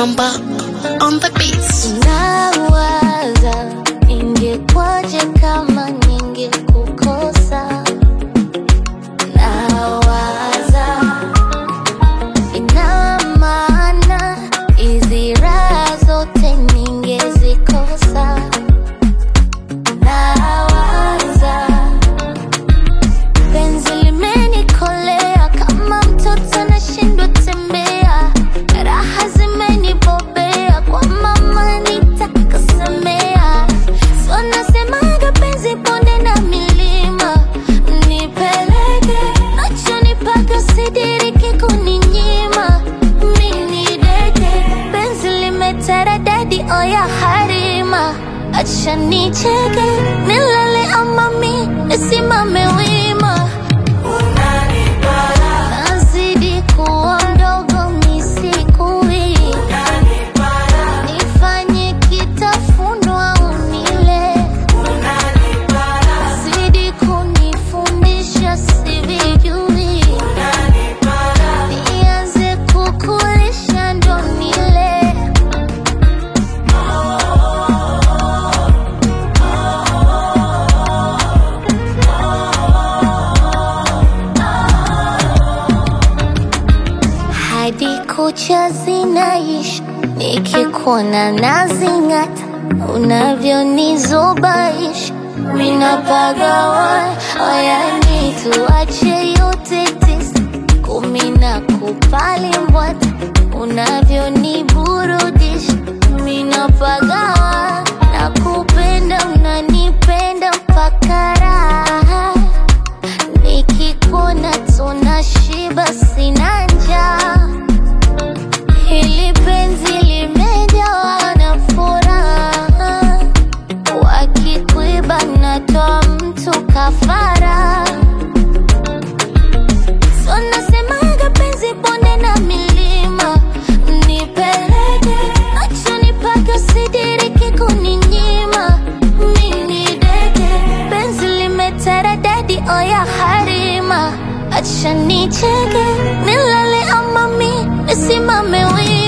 Amba on the beats. Nawaza ingekwaje kama ningekukosa. Nawaza ina maana hizi raha zote ningezikosa. Nawaza penzi limenikolea kama mtoto nashindwa tembea, raha zimenibobea kwa mama nitakasemea. So nasemaga penzi bonde na milima, nipeleke nachonipaka sidiriki kuninyima. Mini deke penzi limeteredadi oya harima, acha nicheke nilale ama mi nisimame wima. Nazidi kuwa mdogo misikui, nifanye kitafunwa unile, zidi kunifundisha sivijui, nianze kukulisha ndo nile. hadi kucha zinaishi, nikikuona nazing'ata, unavyonizubaisha minapagawa. Oyani tuache yote tisa, kumi na kupali mbwata, unavyoniburudisha minapagawa. Nakupenda, unanipenda mpaka raha nikikuona tunashiba, sina njaa. Hili penzi limejawa na furaha, wakikuiba natoa mtu kafara. So nasemaga penzi bonde na milima, nipeleke nachonipaka sidiriki kuninyima. Mini deke penzi limeteredadi oya harima, acha nicheke nilale ama mi nisimame wima.